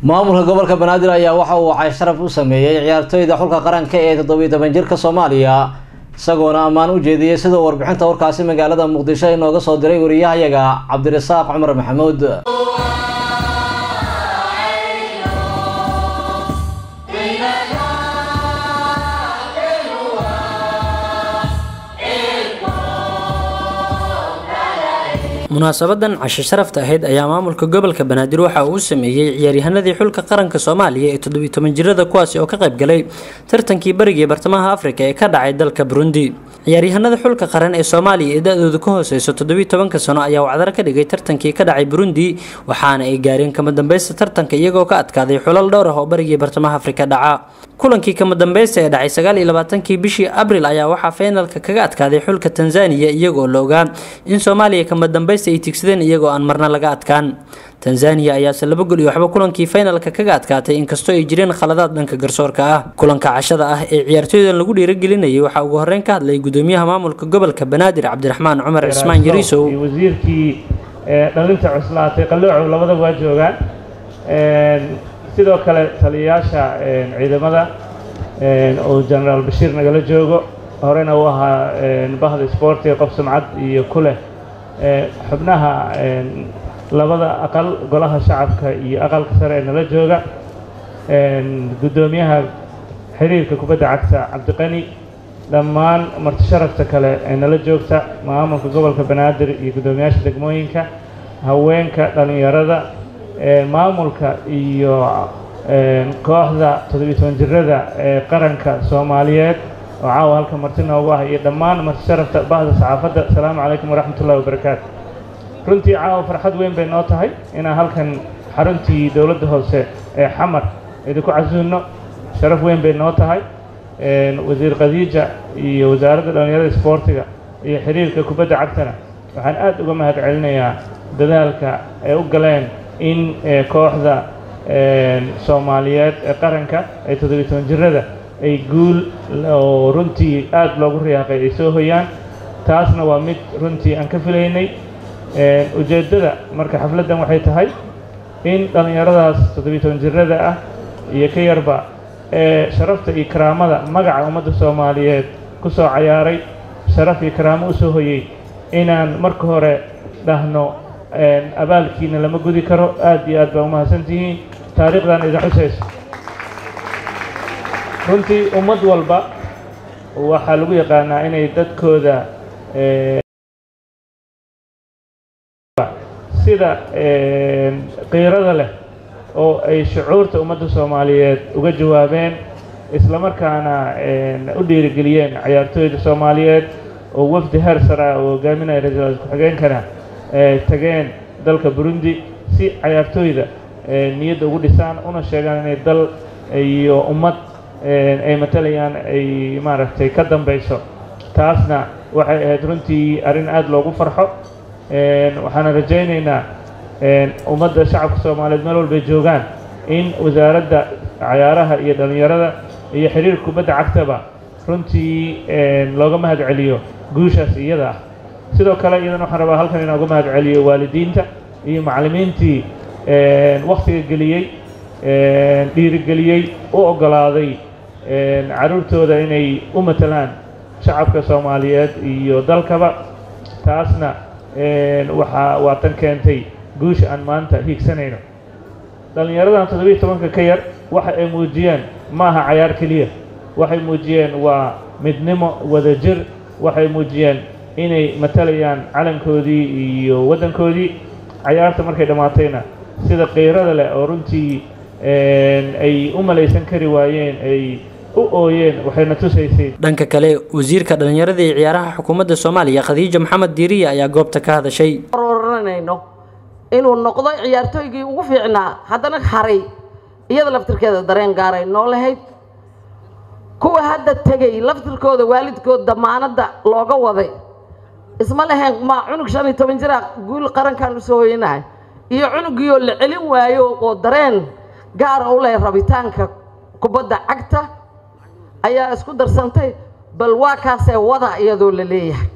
maamulka gobolka banaadir ayaa waxa uu wacay sharaf u sameeyey ciyaartooyda xulka qaranka ee toddobiyi toban jirka soomaaliya isagoona ammaan u jeediyey sidoo warbixinta warkaasi magaalada muqdisho inooga soo diray wariyahayaga cabdirasaaq cumar maxamuud munaasabadan casho sharafta ahayd ayaa maamulka gobolka banaadir waxa uu sameeyey ciyaaryahanadii xulka qaranka soomaaliya ee toddobiyi toban jirada kuwaasi oo ka qayb galay tartankii bariga bartamaha afrika ee ka dhacay dalka burundi ciyaaryahanada xulka qaran ee soomaaliya ee da-dooda ka hooseyso toddobiyi tobanka sano ayaa wacdaro ka dhigay tartankii ka dhacay burundi waxaana ay gaareen kama dambeysta tartanka iyagoo ka adkaaday xulal dhowr ah oo barigii bartamaha afrika dhaca kulankii kama dambeysta ee dhacay sagaal iyo labaatankii bishii abril ayaa waxaa feenalka kaga adkaaday xulka tanzaniya iyagoo la ogaa in soomaaliya kama dambeysta ay tigsadeen iyagoo aan marna laga adkaan tanzaniya ayaase laba gol iyo waxba kulankii finalka kaga adkaatay inkastoo ay jireen khaladaad dhanka garsoorka ah kulanka cashada ah ee ciyaartooydan lagu dhiiragelinayay waxaa ugu horeyn ka hadlay gudoomiyaha maamulka gobolka banaadir cabdiraxmaan cumar cismaan yariisow iyo wasiirkii dhalinta cuslaatay qaloocow labadaba waa joogaan sidoo kale taliyayaasha ciidamada oo genaraal bashiir nagala joogo horena u ahaa bahda isboortiga qof sumcad iyo ku leh xubnaha labada aqal golaha shacabka iyo aqalka sare ee nala jooga guddoomiyaha xiriirka kubadda cagta cabdiqani dhammaan marti sharafta kale ee nala joogta maamulka gobolka banaadir iyo guddoomiyaasha degmooyinka haweenka dhallinyarada maamulka iyo kooxda toddobiyi toban jirada ee qaranka soomaaliyeed oo caawa halka marti noogu ah iyo dhammaan marti sharafta bahda saxaafadda asalaamu calaykum waraxmat ullahi wabarakaatu runtii caawa farxad weyn bay noo tahay inaan halkan xaruntii dowladda hoose ee xamar idinku casuunno sharaf weyn bay noo tahay wasiir khadiija iyo wasaaradda dhallinyarada isboortiga iyo xiriirka kubadda cagtana waxaan aad uga mahad celinayaa dadaalka ay u galeen in kooxda soomaaliyeed ee qaranka ee toddobiyi toban jirada ay guul oo runtii aad loogu riyaaqay ay soo hoyaan taasna waa mid runtii aan ka filaynay ujeeddada marka xafladdan waxay tahay in dhallinyaradaas toddobiyi toban jirada ah iyo ka yarba ee sharafta iyo karaamada magaca ummadda soomaaliyeed ku soo cayaaray sharaf iyo karaamo u soo hoyey inaan marka hore dhahno abaalkiina lama gudi karo aad iyo aad baa umahadsantihiin taariikhdan idin xusayso runtii ummad walba waxaa lagu yaqaanaa inay dadkooda sida qiirada leh oo ay shucuurta ummadda soomaaliyeed uga jawaabeen islamarkaana u dhiirigeliyeen cayaartooyda soomaaliyeed oo wafdi heer sara oo hogaaminaya ra-iisul ku-xigeenkana tageen dalka burundi si cayaartooyda niyadda ugu dhisaan una sheegaan inay dal iyo ummad ay matalayaan ay maaragtay ka dambeyso taasna waxay ahayd runtii arrin aada loogu farxo waxaana rajaynaynaa ummadda shacabka soomaaliyeed meel walbay joogaan in wasaaradda cayaaraha iyo dhallinyarada iyo xiriirka kubadda cagtaba runtii looga mahad celiyo guushaas iyada ah sidoo kale iyadan waxaan rabaa halkan inaan uga mahad celiyo waalidiinta iyo macallimiintii wakhtiga geliyey dhiirigeliyey u oggolaaday carruurtooda inay u matalaan shacabka soomaaliyeed iyo dalkaba taasna waxaa waa tan keentay guusha aan maanta hiigsanayno dhallinyaradan toddobiyi tobanka ka yar waxa ay muujiyeen ma aha cayaar keliya waxay muujiyeen waa midnimo wadajir waxay muujiyeen inay matalayaan calankoodii iyo waddankoodii cayaarta markay dhammaatayna sida qiirada leh oo runtii ay u malaysan kari waayeen ay u ooyeen waxayna tusaysay dhanka kale wasiirka dhallinyarada iyo ciyaaraha xukuumadda soomaaliya khadiija maxamed diiriya ayaa goobta ka hadashay oranayno inuu noqdo ciyaartooygii ugu fiicnaa haddana haray iyada laftirkeeda dareen gaaray noo lahayd kuwa hadda tegay laftirkooda waalidkood damaanadda looga waday isma lahayn ma cunug shan iyo toban jira guul qarankan usoo hoyanahay iyo cunugiioo la celin waayo oo dareen gaara u leh rabitaanka kubadda cagta ayaa isku darsantay bal waa kaasee wada iyadoo la leeyahay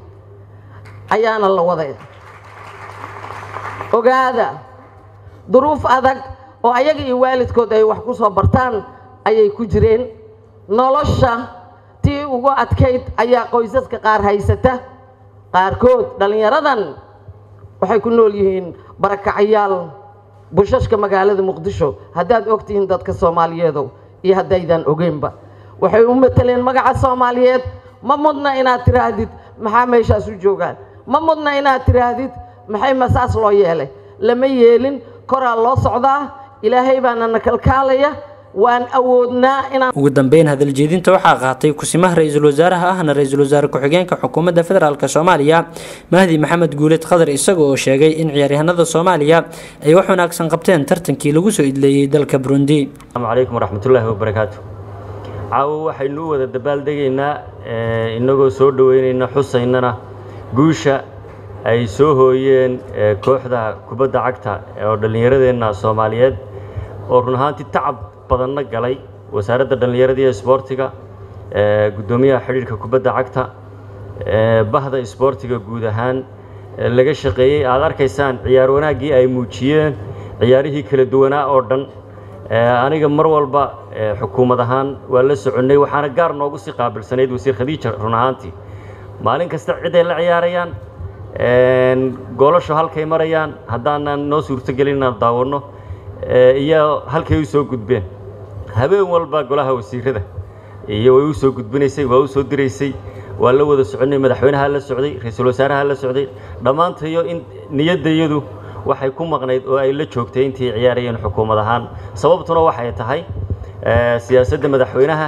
ayaana la waday ogaada duruuf adag oo ayaga iyo waalidkood ay wax ku soo bartaan ayay ku jireen nolosha tii ugu adkayd ayaa qoysaska qaar haysata qaarkood dhallinyaradan waxay ku nool yihiin barakacyaal bushashka magaalada muqdisho haddaad ogtihiin dadka soomaaliyeedow iyo haddaydan ogeynba waxay u mateleen magaca soomaaliyeed ma mudna inaad tiraahdid maxaa meeshaas u joogaan ma mudna inaad tiraahdid maxay masaas loo yeelay lama yeelin koraa loo socdaa ilaahay baana na kalkaalaya waan awoodnaa inaan ugu dambeyn hadaljeedinta waxaa qaatay kusimaha ra-iisul wasaaraha ahna ra-iisul wasaare ku-xigeenka xukuumadda federaalk soomaaliya mahdi maxamed guuled khadar isaga oo sheegay in ciyaaryahanada soomaaliya ay wax wanaagsan qabteen tartankii lagu soo idleeyey dalka burundi asalaamu calaykum waraxmatullaahi wabarakaatu caawo waxaynu u wada dabaaldegaynaa inagoo soo dhoweynayna xusaynana guusha ay soo hooyeen kooxda kubadda cagta oo dhallinyaradeenna soomaaliyeed oo run ahaantii tacab badanna galay wasaaradda dhallinyarada iyo isboortiga guddoomiyaha xidhiirka kubadda cagta bahda isboortiga guud ahaan laga shaqeeyey aad arkaysaan ciyaar wanaaggii ay muujiyeen ciyaarihii kala duwanaa oo dhan aniga mar walba xukuumad ahaan waa la soconnay waxaana gaar noogu sii qaabilsanayd wasiir khadiija run ahaantii maalin kasta ciday la ciyaarayaan goolasho halkay marayaan haddaanan noo suurtogelin inaan daawanno iyo halkay u soo gudbeen habeen walba golaha wasiirada iyo way u soo gudbinaysay waa u soo diraysay waa la wada soconnay madaxweynaha la socday ra-iisul wasaaraha la socday dhammaantayo in niyaddayadu waxay ku maqnayd oo ay la joogtay intii ciyaarayeen xukuumad ahaan sababtuna waxay tahay siyaasadda madaxweynaha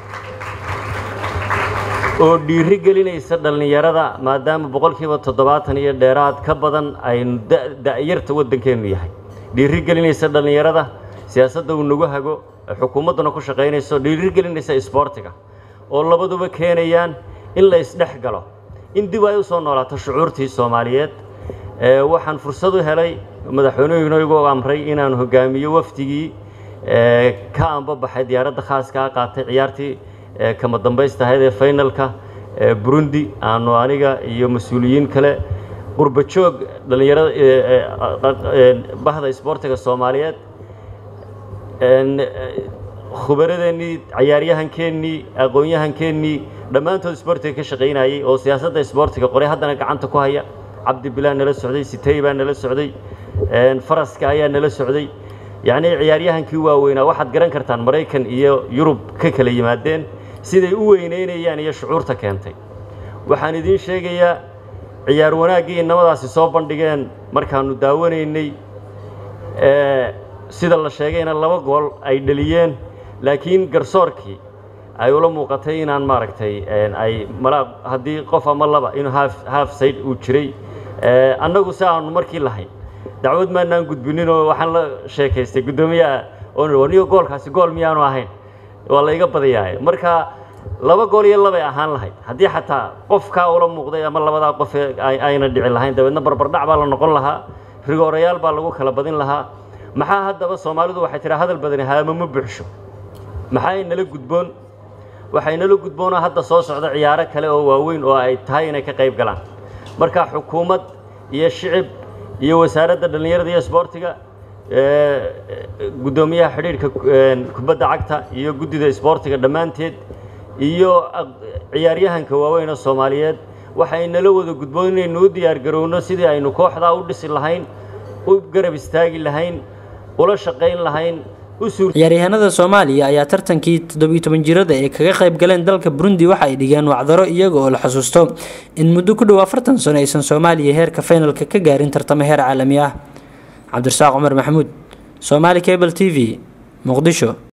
oo dhiiri gelinaysa dhallinyarada maadaama boqolkiiba toddobaatan iyo dheeraad ka badan aynu da'yarta waddankeennu yahay dhiiri gelinaysa dhallinyarada siyaasadda uu nagu hago xukuumadduna ku shaqaynayso dhiiri gelinaysa isboortiga oo labaduba keenayaan in la isdhex galo in dib ay u soo noolaato shucuurtii soomaaliyeed waxaan fursad u helay madaxweynuhuna igu amray inaan hogaamiyo wafdigii ka anbabaxay diyaaradda khaaska a qaatay ciyaartii kama dambaysta ahayd ee finalka burundi aanu aniga iyo mas-uuliyiin kale qurba joog dhallinyarada bahda isboortiga soomaaliyeed khubaradeenii cayaaryahankeennii aqoon-yahankeennii dhammaantood isboortiga ka shaqaynayay oo siyaasadda isboortiga qoray haddana gacanta ku haya cabdi bilaa nala socday sitey baa nala socday faraska ayaa nala socday yacnii ciyaaryahankii waaweynaa waxaad garan kartaan maraykan iyo yurub ka kala yimaadeen siday u weyneynayaan iyo shucuurta keentay waxaan idiin sheegayaa ciyaar wanaaggii inamadaasi soo bandhigeen markaannu daawanaynay sida la sheegayna laba gool ay dhaliyeen laakiin garsoorkii ay ula muuqatay inaan maaragtay ay malaa haddii qof ama laba inuu haaf haaf sayd uu jiray annagu si aanu markii lahayn dacwad maanaan gudbinin oo waxaan la sheekaystay guddoomiyaha oo niyo goolkaasi gool miyaanu ahayn waa layga badiyaaye marka laba gool iyo labay ahaan lahayd haddii xataa qofkaa ula muuqday ama labadaa qof ayna dhici lahayn dabeedna barbardhac baa la noqon lahaa rigoorayaal baa lagu kala badin lahaa maxaa haddaba soomaalidu waxay tidhaa hadal badani haama ma buuxsho maxaa nala gudboon waxay nala gudboonoo hadda soo socda ciyaaro kale oo waaweyn oo ay tahay inay ka qayb galaan marka xukuumad iyo shicib iyo wasaaradda dhallinyarada iyo isboortiga guddoomiyaha xidhiirhka kubadda cagta iyo guddida isboortiga dhammaanteed iyo ciyaaryahanka waaweyn oo soomaaliyeed waxay nala wada gudboon inaynu u diyaargarowno sidii aynu kooxdaa u dhisi lahayn u garab istaagi lahayn ula shaqayn lahayn ciyaaryahanada soomaaliya ayaa tartankii toddobiyo toban jirada ee kaga qayb galeen dalka burundi waxa ay dhigeen wacdaro iyaga oo la xusuusto in muddo ku dhow afartan sano aysan soomaaliya heerka finalka ka gaarin tartamo heer caalami ah cabdirasaaq cumar maxamuud somaali cable t v muqdisho